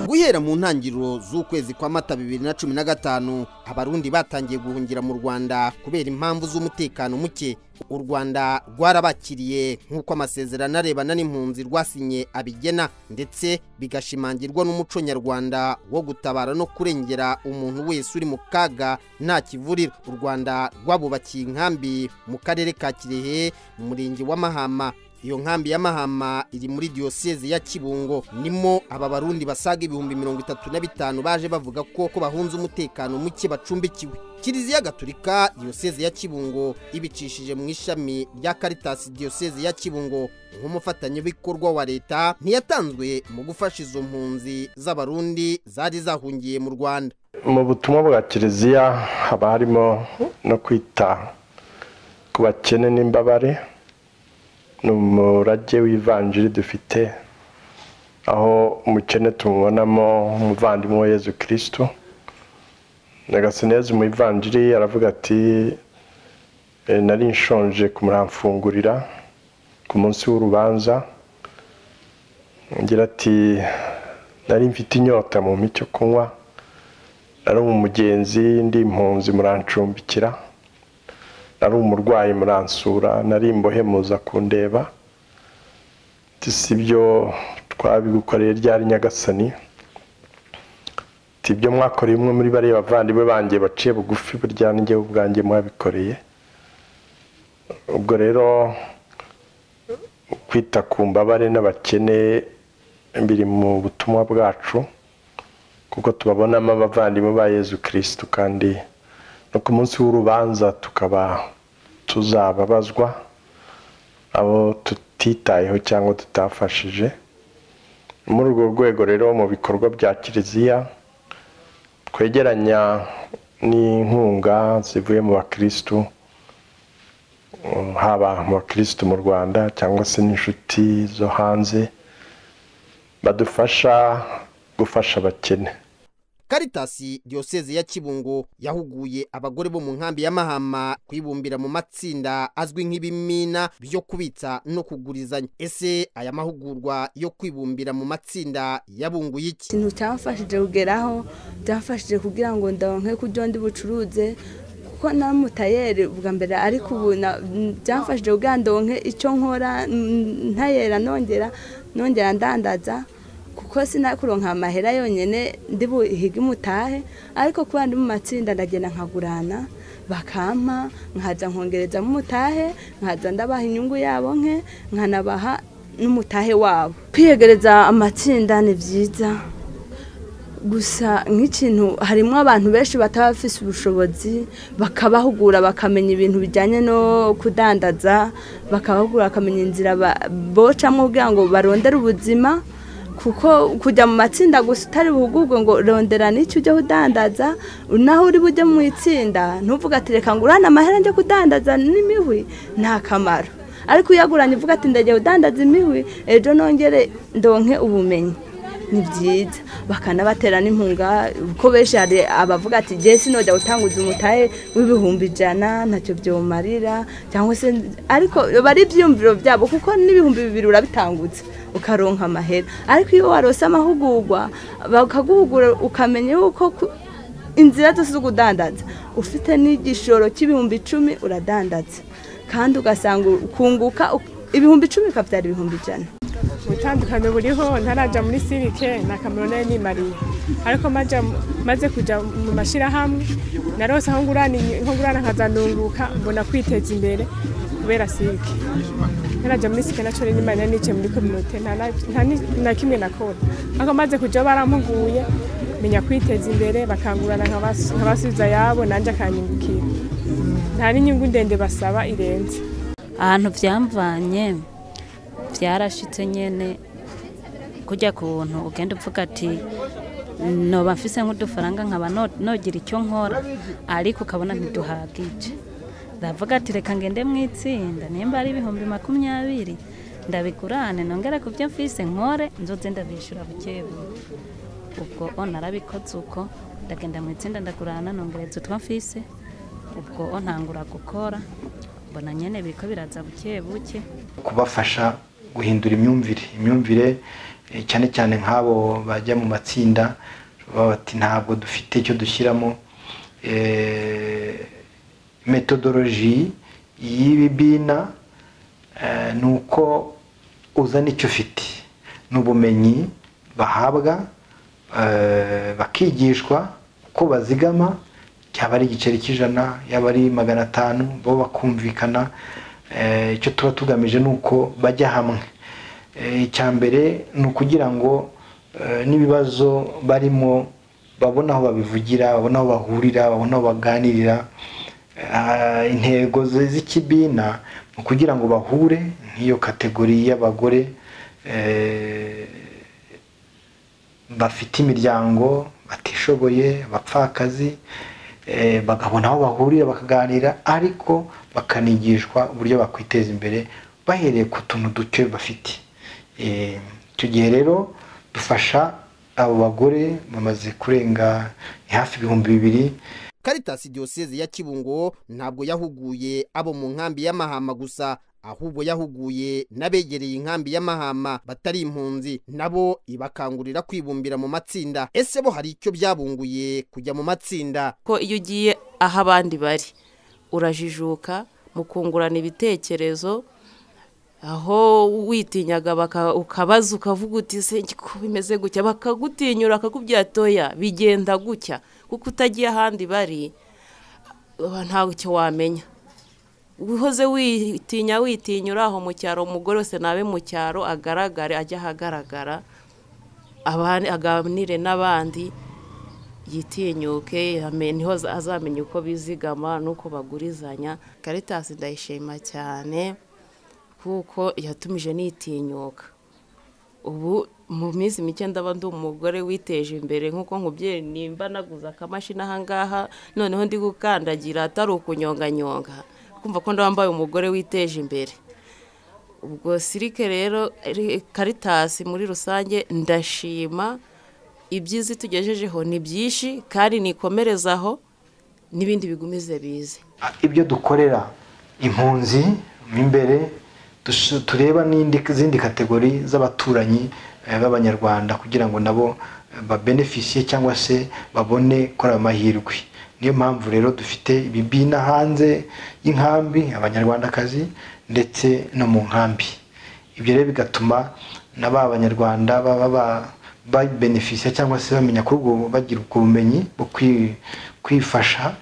guhera mu ntangiriro z'ukwezi kwa mata bibiri na cumi na gatanu abarundi batangiye guhungira mu rwanda kubera impamvu z'umutekano muke u rwanda rwarabakiriye nk'uko amasezerano arebana n'impunzi rwasinye abigena ndetse bigashimangirwa n'umuco nyarwanda wo gutabara no kurengera umuntu wese uri mu kaga nta kivurira u rwanda rwabubakiye inkambi mu karere ka kirehe mu murenge wa mahama iyo nkambi ya mahama iri muri diyoseze ya kibungo nimo aba barundi basaga ibihumbi mirongo itatu na bitanu baje bavuga ko ko bahunze umutekano muke bacumbikiwe kiliziya gaturika diyoseze ya kibungo ibicishije mu ishami rya karitasi diyoseze ya kibungo nk'umufatanyabikorwa wa leta ntiyatanzwe mu gufasha izo mpunzi z'abarundi zari zahungiye mu rwanda mu butumwa bwa kiliziya haba harimo no kwita ku bakene n'imbabare ni umurage w'ivanjiri dufite aho umukene tumubonamo umuvandimwe wa yezu kirisitu nagasinezi umuvanjiri aravuga ati nari nshonje kumuramfungurira ku munsi w'urubanza agira ati nari mfite inyota mu micyo kunywa nari umugenzi ndi impunzi murancumbikira nari umurwayi muransura nari imbohe muza kundeba si byo twabigukoreye ryari nyagasani ibyo mwakoreye umwe muri bariya bavandimwe banjye baciye bugufi burya n'igihe ubwanjye mwabikoreye ubwo rero kwita ku mbabare n'abakene biri mu butumwa bwacu kuko tubabonamo abavandimwe ba yezu kirisitu kandi no ku munsi w'urubanza tukaba tuzababazwa abo tutitayeho cyangwa tutafashije muri urwo rwego rero mu bikorwa bya kiliziya twegeranya n'inkunga zivuye mu bakirisitu haba mu bakirisitu mu rwanda cyangwa se n'inshuti zo hanze badufasha gufasha abakene karitasi diyoseze ya kibungo yahuguye abagore bo mu nkambi ya mahama kwibumbira mu matsinda azwi nk'ibimina byo kubitsa no kugurizanya ese aya mahugurwa yo kwibumbira mu matsinda yabunguye iki ikintu cyamfashije kugeraho byamfashije kugira ngo ndabonke ko ibyo ndi bucuruze kuko na mutayeri ubwa mbere ariko ubu byamfashije kugira ngo ndabonke icyo nkora ntayera nongera nongera ndandaza kuko sinakuronka amahera yonyine ndi buhige umutahe ariko kuba ndi mu matsinda ndagenda nkagurana bakampa nkajya nkongerezamo umutahe nkajya ndabaha inyungu yabo nke nkanabaha n'umutahe wabo kwiyegereza amatsinda ni byiza gusa nk'ikintu harimo abantu benshi bataba bafite ubushobozi bakabahugura bakamenya ibintu bijyanye no kudandaza bakabahugura bakamenya inzira bocamo kugira ngo barondere ubuzima kuko kujya mu matsinda gusa utari buhugurwe ngo rondera n'icyo ujya udandaza naho uri bujye mu itsinda ntuvuge ati reka ngo urane amahera njye kudandaza n'imihwi nta kamaro ariko iyo aguranye uvuga ati ndagiye udandaza imihwi ejo nongere ndonke ubumenyi ni byiza bakanabatera n'inkunga kuko benshi hari abavuga ati igihe sinojya gutanguza umutahe w'ibihumbi ijana ntacyo byawumarira cyangwa se ariko bari ibyiyumviro byabo kuko n'ibihumbi bibiri urabitangutse ukaronka amahera ariko iyo warose amahugurwa bakaguhugura ukamenya yuko inzira zose zo kudandaza ufite n'igishoro cy'ibihumbi icumi uradandaza kandi ugasanga ukunguka ibihumbi icumi ukabyara ibihumbi ijana ubutandukane buriho ntarajya muri sirike na kamaro nayo nimariye ariko maze kujya mu mashyirahamwe narose aho ngurana nkazanunguka mbona kwiteza imbere kubera sirike ntarajya muri sike nacyo nyuma nari nicaye muri kominote nta kimwe nakora ariko maze kujya barampuguye menya kwiteza imbere bakangurana nkabasubiza ayabo nanjye akanyungukira nta n'inyungu ndende basaba irenze ahantu byamvanye byarashyitse nyine kujya ku buntu ugenda uvuga ati noba mfise nk'udufaranga nkaba nogira icyo nkora ariko ukabona ntiduhagije ndavuga ati reka ngende mu itsinda nimba ari ibihumbi makumyabiri ndabigurane nongera ku byo mfise nkore nzoze ndabishyura buke buke ubwo narabikoze uko ndagenda mu itsinda ndagurana nongereza utwo mfise ubwo ntangura gukora mbona nyine biriko biraza buke buke kubafasha guhindura imyumvire imyumvire eh, cyane cyane nk'abo bajya mu matsinda baba bati ntabwo dufite icyo dushyiramo eh, metodoloji y'ibibina eh, ni uko uzana icyo ufite n'ubumenyi bahabwa eh, bakigishwa uko bazigama yaba ari igiceri cy'ijana yaba ari magana atanu bo bakumvikana Eh, icyo tuba tugamije ni uko bajya hamwe Eh, icya mbere ni ukugira ngo eh, n'ibibazo barimo babona aho babivugira babona aho bahurira babona aho baganirira Ah, intego ze- z'ikibina ni ukugira ngo bahure nk'iyo kategori y'abagore eh, bafite imiryango batishoboye abapfakazi eh, bakabona aho bahurira bakaganira ariko bakanigishwa uburyo bakwiteza imbere bahereye ku tuntu duke bafite Eh, icyo gihe rero dufasha abo bagore bamaze kurenga ni hafi ibihumbi bibiri Caritas Diocese ya Kibungo ntabwo yahuguye abo mu nkambi y'amahama gusa ahubwo yahuguye n'abegereye inkambi y'amahama batari impunzi nabo ibakangurira kwibumbira mu matsinda ese bo hari icyo byabunguye kujya mu matsinda ko iyo ugiye aho abandi bari urajijuka mukungurana ibitekerezo aho witinyaga baka- ukabaza ukavuga uti se ko bimeze gutya bakagutinyura bakakubwira toya bigenda gutya kuko utagiye ahandi bari uba ntawe icyo wamenya uhoze witinya witinyura aho mu cyaro umugore wese nabe mu cyaro agaragare ajye ahagaragara abandi- aganire n'abandi yitinyuke ame- niho aza- azamenya uko bizigama n'uko bagurizanya karitasi ndayishima cyane kuko yatumije nitinyuka ubu mu minsi mike ndaba ndi umugore witeje imbere nk'uko nkubyeyi nimba naguze akamashini ahangaha noneho ndi gukandagira atari ukunyonganyonga kumva ko ndabambaye umugore witeje imbere ubwo sirike rero ri- karitasi muri rusange ndashima ibyiza itugejejeho ni byinshi kandi nikomerezaho n'ibindi bigumize bize ibyo dukorera impunzi mo imbere dusu- tureba n'indi zindi kategori z'abaturanyi eh, b'abanyarwanda kugira ngo nabo eh, babenefisiye cyangwa se babone kuri ayo mahirwe niyo mpamvu rero dufite ibibina hanze y'inkambi abanyarwandakazi ndetse no mu nkambi ibyo rero bigatuma na ba banyarwanda baba ba- babenefisiya cyangwa se bamenya kuri ubwo bagira ubwo bumenyi bwo kwi- kwifasha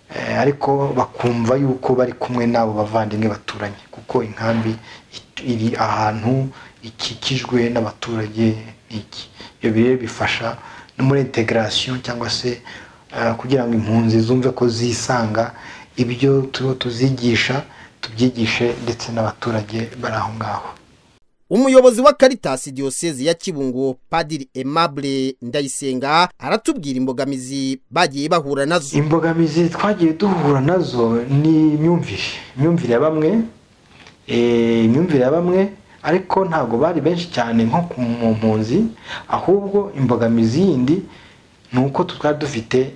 Eh, ariko bakumva yuko bari kumwe n'abo bavandimwe baturanye kuko inkambi it- iri ahantu ikikijwe n'abaturage n'iki ibyo biri rero bifasha no muri integirasiyo cyangwa se eh, kugira ngo impunzi zumve ko zisanga ibyo turiho tuzigisha tubyigishe ndetse n'abaturage bari aho ngaho umuyobozi wa Caritas Diocese ya Kibungo Padiri Aimable Ndayisenga aratubwira imbogamizi bagiye bahura nazo imbogamizi twagiye duhura nazo ni imyumvire imyumvire ya bamwe eh, imyumvire ya bamwe ariko ntabwo bari benshi cyane nko ku mu mpunzi ahubwo imbogamizi yindi ni uko twari dufite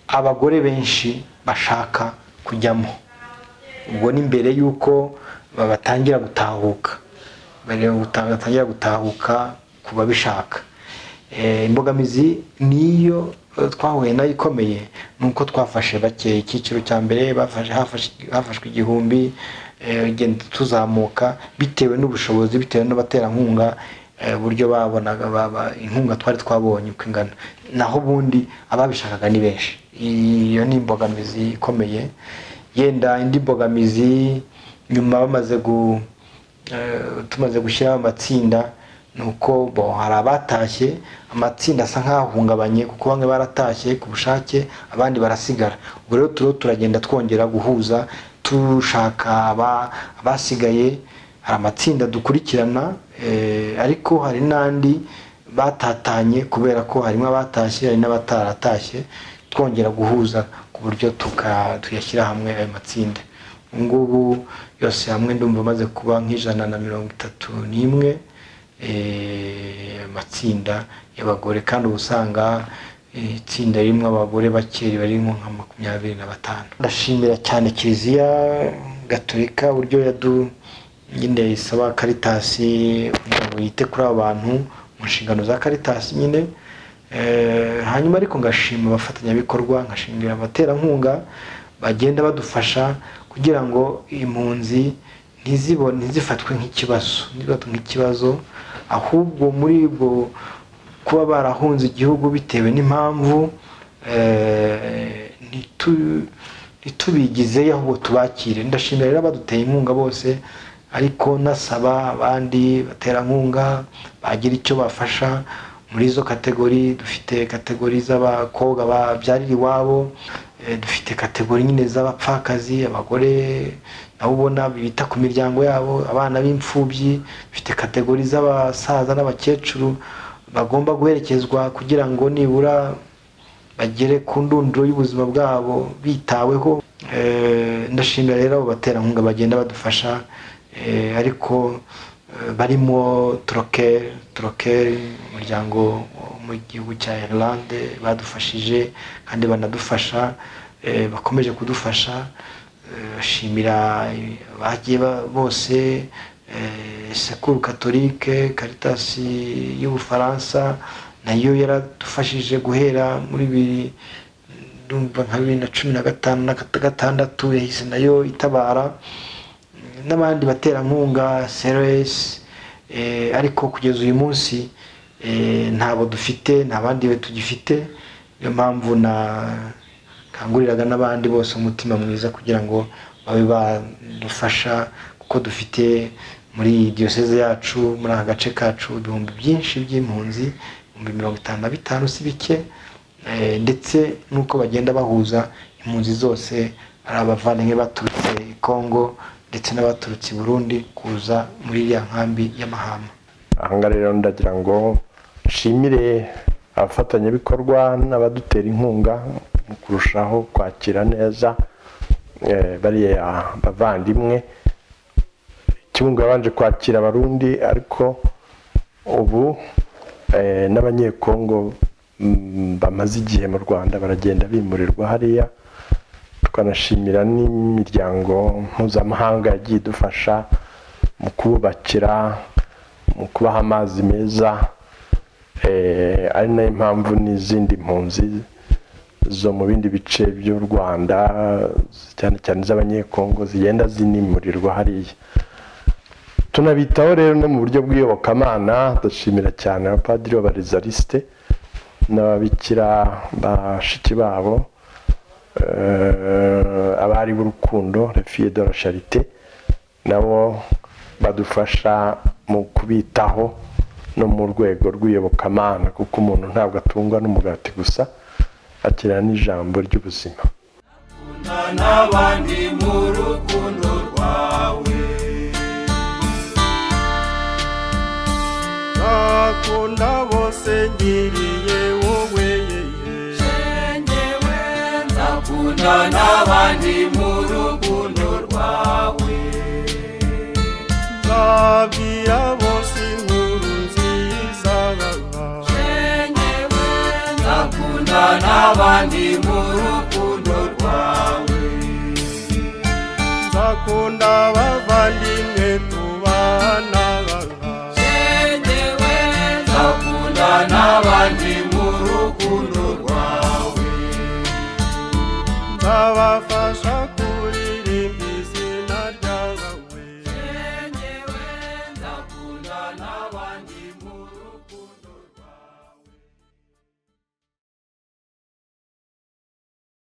abagore benshi bashaka kujyamo ubwo ni mbere y'uko batangira gutahuka mbere guta- batangira gutahuka ku babishaka Eh, imbogamizi niyo eh, twahuye nayo ikomeye ni uko twafashe bake icyiciro cya mbere bafashe- hafashe- hafashwe igihumbi eh, ugenda tuzamuka bitewe n'ubushobozi bitewe n'abaterankunga eh, uburyo babonaga baba- inkunga twari twabonye uko ingana naho ubundi ababishakaga ni benshi iyo ni imbogamizi ikomeye yenda indi mbogamizi nyuma bamaze gu eh, tumaze gushyiraho amatsinda ni uko bo hari abatashye amatsinda asa nk'ahungabanye kuko bamwe baratashye ku bushake abandi barasigara ubwo rero turiho turagenda twongera guhuza dushaka aba- abasigaye hari amatsinda dukurikirana eh, ariko hari n'andi batatanye kubera ko harimo abatashye hari n'abataratashye twongera guhuza ku buryo tuka- tuyashyira hamwe ayo matsinda ubu ngubu yose hamwe ndumva amaze kuba nk'ijana na mirongo itatu n'imwe eh, amatsinda y'abagore kandi uba usanga eh, itsinda ririmo abagore bake riba ririmo nka makumyabiri na batanu ndashimira cyane kiliziya gatolika uburyo yadu nyine isaba karitasi kugira ngo yite kuri abo bantu mu nshingano za karitasi nyine Eh, hanyuma ariko ngashima abafatanyabikorwa ngashingira abaterankunga bagenda badufasha kugira ngo impunzi ntizibone ntizifatwe nk'ikibazo ntizifatwe nk'ikibazo ahubwo muri ubwo kuba barahunze igihugu bitewe n'impamvu eh, ntitu- ntitubigizeyo ahubwo tubakire ndashimira rero abaduteye inkunga bose ariko nasaba abandi baterankunga bagira icyo bafasha muri izo kategori dufite kategori z'abakobwa babyarira iwabo eh, dufite kategori nyine z'abapfakazi abagore nabo ubona bita ku miryango yabo abana b'imfubyi dufite kategori z'abasaza n'abakecuru bagomba guherekezwa kugira ngo nibura bagere ku ndunduro y'ubuzima bwabo bitaweho Eh, ndashimira rero abo baterankunga bagenda badufasha eh, ariko eh, barimo turokeri turokeri umuryango wo mu gihugu cya irlande badufashije kandi banadufasha eh, bakomeje kudufasha Eh, ashimira eh, bagiye ba- bose eh, sekuru katolike karitasi y'ubufaransa nayo yaradufashije guhera muri bibiri ndumva nka bibiri na cumi na gatanu na gata- gatandatu yahise nayo itabara n'abandi baterankunga seresi ariko kugeza uyu munsi eh, ntabo dufite nta bandi be tugifite niyo mpamvu na kanguriraga n'abandi bose umutima mwiza kugira ngo babe badufasha kuko dufite muri diyoseze yacu muri aka gace kacu ibihumbi byinshi by'impunzi ibihumbi mirongo itanu na bitanu si bike Eh, ndetse n'uko bagenda bahuza impunzi zose ari abavandimwe baturutse i kongo ndetse n'abaturutse i burundi kuza muri iriya nkambi y'amahama ahangaha rero ndagira ngo nshimire abafatanyabikorwa n'abadutera inkunga mu kurushaho kwakira neza eh, bariya bavandimwe kibungo yabanje kwakira abarundi ariko ubu eh, n'abanyekongo mm, bamaze igihe mu rwanda baragenda bimurirwa hariya tukanashimira n'imiryango mpuzamahanga yagiye idufasha mu kubakira mu kubaha amazi meza eh, ari nayo mpamvu n'izindi mpunzi zo mu bindi bice by'u rwanda cyane cyane iz'abanyekongo zigenda zinimurirwa hariya tunabitaho rero no mu buryo bw'iyobokamana ndashimira cyane abapadiri b'abarizaliste n'ababikira bashiki babo eh, abari b'urukundo refiye de la charite nabo badufasha mu kubitaho no mu rwego rw'iyobokamana kuko umuntu ntabwo atungwa n'umugati gusa akenera n'ijambo ry'ubuzima n'abandi mu rukundo rwawe nakunda bose ngiriye wowe ngewe nzakunda n'abandi mu rukundo rwawe nzabwira bose inkuru nziza ngewe nzakunda n'abandi mu rukundo rwawe nzakunda abavandimwe tubana ngewe nzakunda n'abandi mu rukundo rwawe nzabafasha